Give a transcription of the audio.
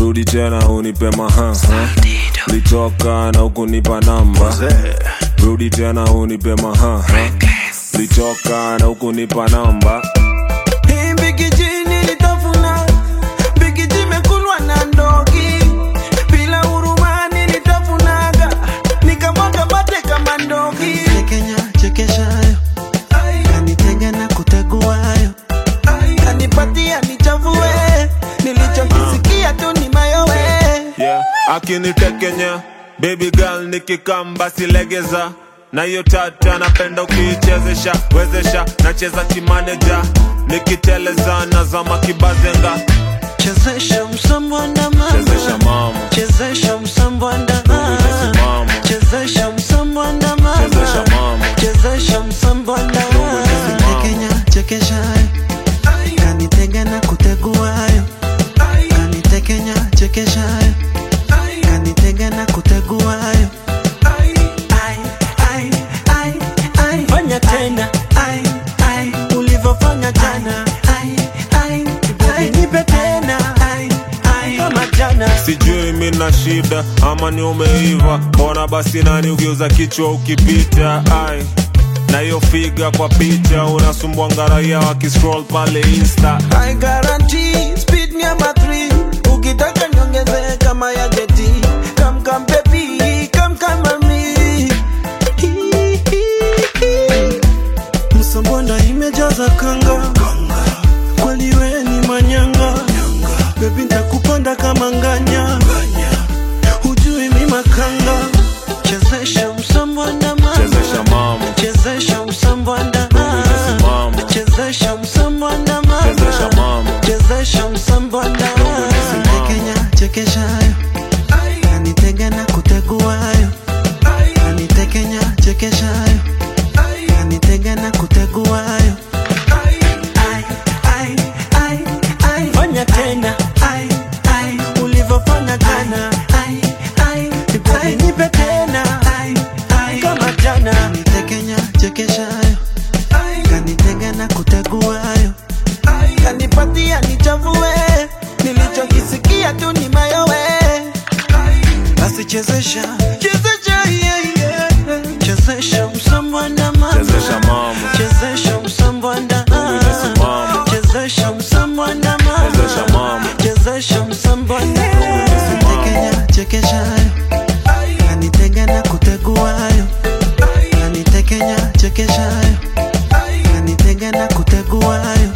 rudi tena unipe maha litoka na ukunipa namba rudi tena unipe maha litoka na ukunipa namba Hii mbikiji nilitafuna, mbikiji imekulwa na ndogi. Bila huruma nilitafunaga, nikamwaga mate kama ndogi. Kenya chekeshayo kanitega na kuteguayo Kanipatia nichafue, nilichokisikia tu ni mayowe. yeah. akinitekenya baby girl nikikamba silegeza na hiyo tata napenda ukiichezesha wezesha nacheza kimaneja nikiteleza nazama kibazenga chezesha msambwanda mama chezesha mama chezesha msambwanda Chezesha mama. chezesha msambwanda mama chezesha mama chezesha msambwanda mama. Kenya chekeshayo kanitega na kuteguayo kanitekenya chekeshayo kanitega na kuteguayo Ai, ai, ai, ai. Fanya tena. Ai, ai, Ulivyofanya jana, ai, ai, ai. nipe tena Ai, ai. kama jana. sijui mi na shida ama ni umeiva mbona basi nani ukiuza kichwa ukipita ai na hiyo figa kwa picha unasumbua ngaraia wakiscroll pale insta I guarantee speed number three. Ukitaka niongeze kama ya geti. Come come baby, come come mami. msambonda imejaza kanga kweli we ni manyanga bebi ntakupanda kama nganya hujui mi makanga chezesha msambonda mama chezesha mama chezesha msambonda mama chezesha msambonda mama chezesha mama chezesha msambonda Kenya chekeshayo kanitega na kuteguayo kanitekenya chekeshayo kanitega na kuteguayo Ai, ai, ai, ai. Fanya tena Ai, ai, ulivyofanya jana. ai, ai, ai. Nipe tena Ai, ai. kama jana. Kanitekenya chekeshayo kanitega na kuteguayo Kanipatia nichafue, nilichokisikia tu ni mayowe. basi chezesha Chezesha, yeah, yeah. chezesha msambwanda mama chezesha mama chezesha msambwanda Chezesha mama. chezesha msambwanda mama chezesha mama chezesha msambwanda mama. Kenya chekeshayo kanitega na kuteguayo kanitekenya chekeshayo kanitega na kuteguayo